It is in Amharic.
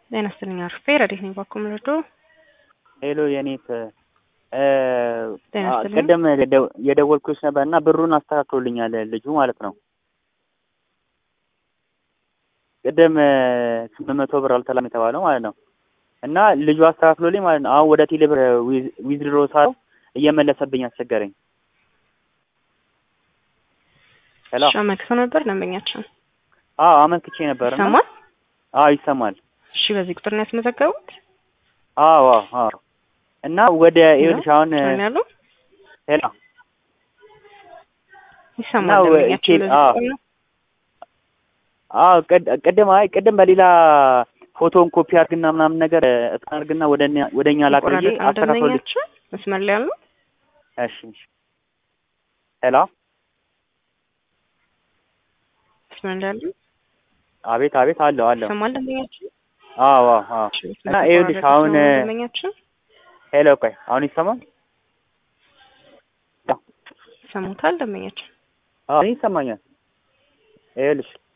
ጤና ይስጥልኝ አርፌ ረዴት ነኝ ባኮ ምረዶ ሄሎ የኔት ጤና ይስጥልኝ። ቅድም የደው- የደወልኩሽ ነበር እና ብሩን አስተካክሎልኛል ልጁ ማለት ነው። ቅድም ስምንት መቶ ብር አልተላም የተባለው ማለት ነው እና ልጁ አስተካክሎልኝ ማለት ነው። አሁን ወደ ቴሌ ብር ዊዝድሮ ሳለው እየመለሰብኝ አስቸገረኝ። ሄሎ እሺ አመልክተው ነበር ደንበኛችን አዎ አመልክቼ ነበር እና ይሰማል? አዎ ይሰማል። እሺ በዚህ ቁጥር ነው ያስመዘገቡት? አዎ አዎ አዎ እና ወደ ይኸውልሽ አሁን ምን ያሉ ሄሎ ይሰማል ነው፣ ደንበኛችን ቴ- በዚህ አዎ። ቁጥር ነው? አዎ ቅድ- ቅድም አይ ቅድም በሌላ ፎቶን ኮፒ አድርግና ምናምን ነገር እስካን አድርግና ወደ እኛ- ወደ እኛ ላክ ብዬ ይቆራረጣል አስተካክሎልኝ ደንበኛችን መስመር ላይ ያሉ እሺ እሺ ሄሎ መስመር ላይ ያሉ አቤት አቤት አለው አለው ይሰማል ደንበኛችን አዎ አዎ አዎ እሺ፣ እና ይኸውልሽ ስለተቆራረጠ አሁን ስለሆነ ደንበኛችን ሄሎ ቆይ አሁን ይሰማል ይሰሙታል ደንበኛችን አዎ እኔ ይሰማኛል ይኸውልሽ